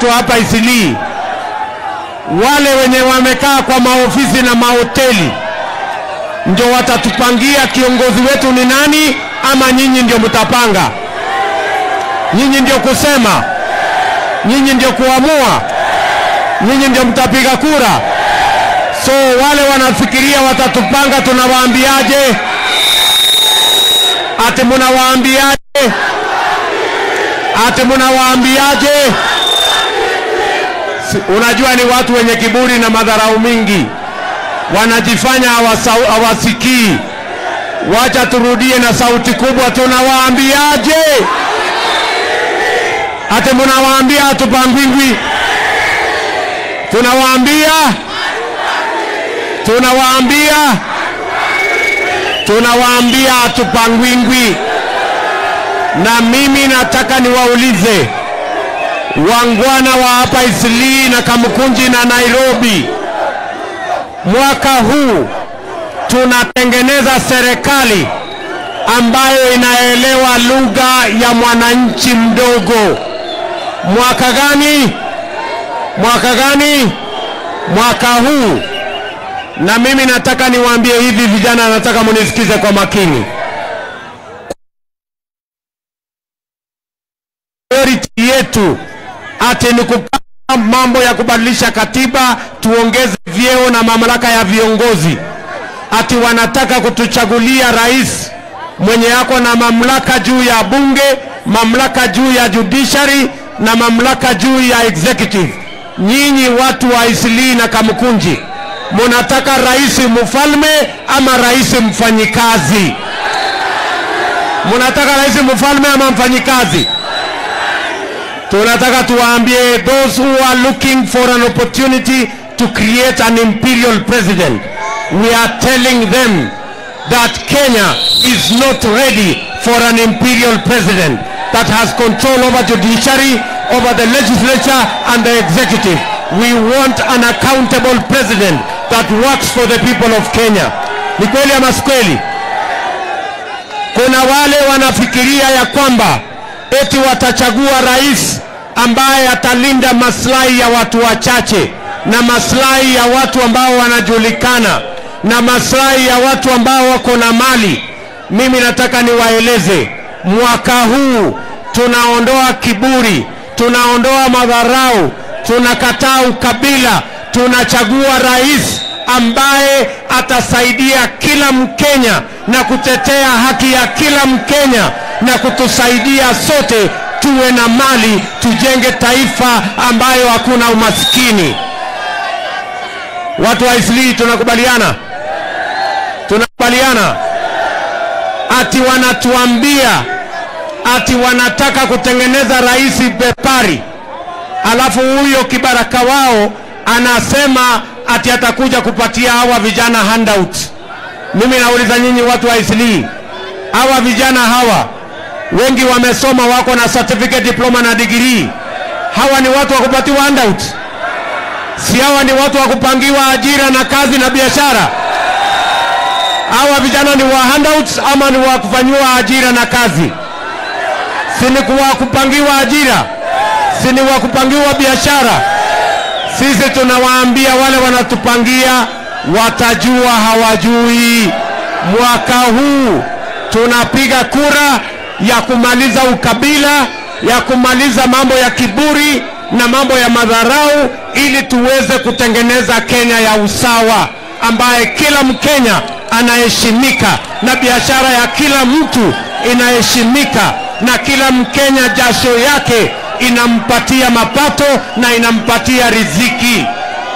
watu hapa Isilii, wale wenye wamekaa kwa maofisi na mahoteli ndio watatupangia kiongozi wetu ni nani, ama nyinyi ndio mtapanga? Nyinyi ndio kusema, nyinyi ndio kuamua, nyinyi ndio mtapiga kura. So wale wanafikiria watatupanga, tunawaambiaje? Ati munawaambiaje? Ati munawaambiaje? Si- Unajua ni watu wenye kiburi na madharau mingi, wanajifanya hawasau- hawasikii. Wacha turudie na sauti kubwa, tunawaambiaje? Ati munawaambia hatupangwingwi? Tunawaambia, tunawaambia, tunawaambia hatupangwingwi. Na mimi nataka niwaulize wangwana wa hapa Isilii na Kamukunji na Nairobi, mwaka huu tunatengeneza serikali ambayo inaelewa lugha ya mwananchi mdogo. Mwaka gani? Mwaka gani? Mwaka huu. Na mimi nataka niwaambie hivi vijana, nataka munisikize kwa makini. priority yetu ati ni kupanga mambo ya kubadilisha katiba, tuongeze vyeo na mamlaka ya viongozi. Ati wanataka kutuchagulia rais mwenye yako na mamlaka juu ya bunge, mamlaka juu ya judiciary na mamlaka juu ya executive. Nyinyi watu wa Isilii na Kamukunji, munataka rais mfalme ama rais mfanyikazi? Munataka rais mfalme ama mfanyikazi? tunataka tuwaambie those who are looking for an opportunity to create an imperial president we are telling them that Kenya is not ready for an imperial president that has control over judiciary over the legislature and the executive we want an accountable president that works for the people of Kenya ni kweli ama si kweli kuna wale wanafikiria ya kwamba eti watachagua rais ambaye atalinda maslahi ya watu wachache na maslahi ya watu ambao wanajulikana na maslahi ya watu ambao wako na mali. Mimi nataka niwaeleze, mwaka huu tunaondoa kiburi, tunaondoa madharau, tunakataa ukabila, tunachagua rais ambaye atasaidia kila Mkenya na kutetea haki ya kila Mkenya na kutusaidia sote tuwe na mali, tujenge taifa ambayo hakuna umaskini. Watu wa Isilii tunakubaliana, tunakubaliana ati wanatuambia ati wanataka kutengeneza rais bepari, alafu huyo kibaraka wao anasema ati atakuja kupatia hawa vijana handout. Mimi nauliza nyinyi watu wa Isilii, hawa vijana hawa wengi wamesoma, wako na certificate, diploma na degree. Hawa ni watu wa kupatiwa handout? Si hawa ni watu wa kupangiwa ajira na kazi na biashara? Hawa vijana ni wa handouts ama ni wa kufanyiwa ajira na kazi? Si ni wa kupangiwa ajira? Si ni wa kupangiwa biashara? Sisi tunawaambia wale wanatupangia watajua hawajui. Mwaka huu tunapiga kura ya kumaliza ukabila, ya kumaliza mambo ya kiburi na mambo ya madharau, ili tuweze kutengeneza Kenya ya usawa, ambaye kila Mkenya anaheshimika na biashara ya kila mtu inaheshimika na kila Mkenya jasho yake inampatia mapato na inampatia riziki.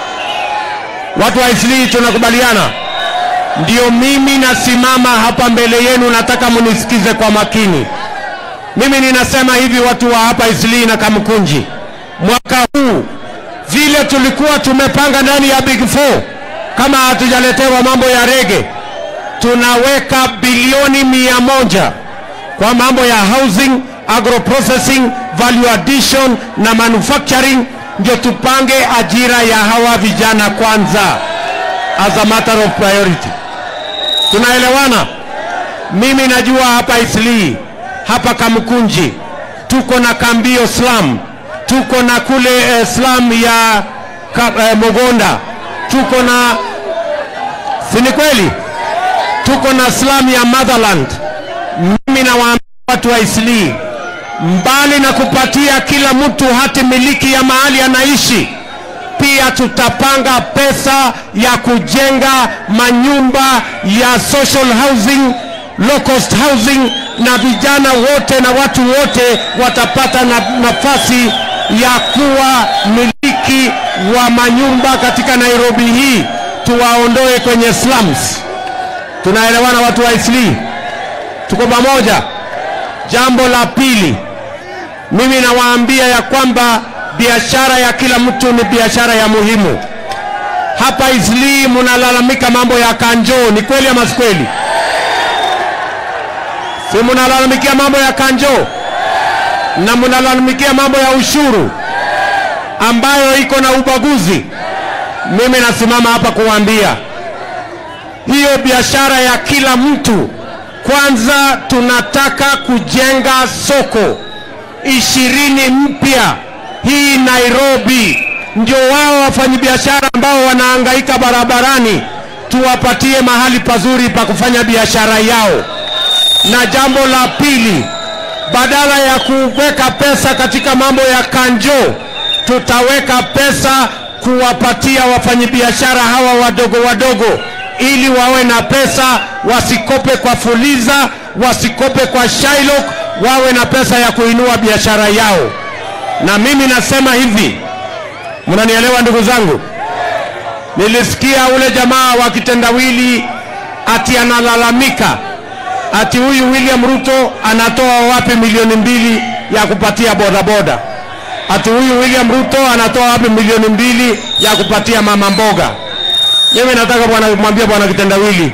Watu wa Isilii tunakubaliana? Ndio mimi nasimama hapa mbele yenu, nataka munisikize kwa makini. Mimi ninasema hivi, watu wa hapa Isilii na Kamkunji, mwaka huu vile tulikuwa tumepanga ndani ya Big Four, kama hatujaletewa mambo ya rege, tunaweka bilioni mia moja kwa mambo ya housing, agroprocessing, value addition na manufacturing, ndio tupange ajira ya hawa vijana kwanza, as a matter of priority. Tunaelewana? Mimi najua hapa Isilii, hapa Kamkunji tuko na Kambio slum, tuko na kule eh, slum ya ka, eh, Mogonda, tuko na si ni kweli, tuko na slum ya Motherland. Mimi nawaambia watu wa Isli, mbali na kupatia kila mtu hati miliki ya mahali anaishi, pia tutapanga pesa ya kujenga manyumba ya social housing, low cost housing, na vijana wote na watu wote watapata na, nafasi ya kuwa miliki wa manyumba katika Nairobi hii, tuwaondoe kwenye slums. Tunaelewana watu wa Isli? Tuko pamoja? Jambo la pili, mimi nawaambia ya kwamba biashara ya kila mtu ni biashara ya muhimu. Hapa Isli mnalalamika mambo ya kanjo, ni kweli ama si kweli? Si mnalalamikia mambo ya kanjo na mnalalamikia mambo ya ushuru ambayo iko na ubaguzi. Mimi nasimama hapa kuwaambia hiyo biashara ya kila mtu kwanza tunataka kujenga soko ishirini mpya hii Nairobi, ndio wao wafanyabiashara ambao wanahangaika barabarani tuwapatie mahali pazuri pa kufanya biashara yao. Na jambo la pili, badala ya kuweka pesa katika mambo ya kanjo, tutaweka pesa kuwapatia wafanyabiashara hawa wadogo wadogo ili wawe na pesa, wasikope kwa Fuliza, wasikope kwa Shylock, wawe na pesa ya kuinua biashara yao. Na mimi nasema hivi, mnanielewa ndugu zangu? Nilisikia ule jamaa wa kitendawili ati analalamika ati huyu William Ruto anatoa wapi milioni mbili ya kupatia bodaboda? Ati huyu William Ruto anatoa wapi milioni mbili ya kupatia mama mboga? Mimi nataka bwana mwambie bwana kitendawili,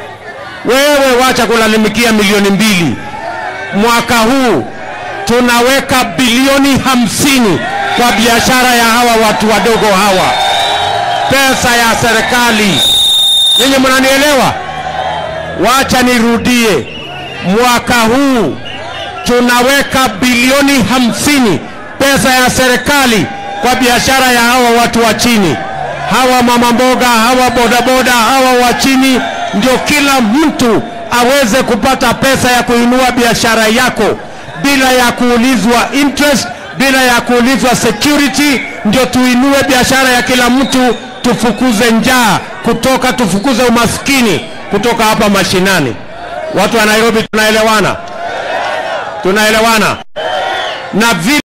wewe wacha kulalamikia milioni mbili. Mwaka huu tunaweka bilioni hamsini kwa biashara ya hawa watu wadogo hawa, pesa ya serikali. Ninyi mnanielewa? Wacha nirudie, mwaka huu tunaweka bilioni hamsini pesa ya serikali kwa biashara ya hawa watu wa chini hawa mama mboga, hawa bodaboda, hawa wa chini, ndio kila mtu aweze kupata pesa ya kuinua biashara yako bila ya kuulizwa interest, bila ya kuulizwa security. Ndio tuinue biashara ya kila mtu, tufukuze njaa kutoka, tufukuze umaskini kutoka hapa mashinani. Watu wa Nairobi tunaelewana, tunaelewana na vile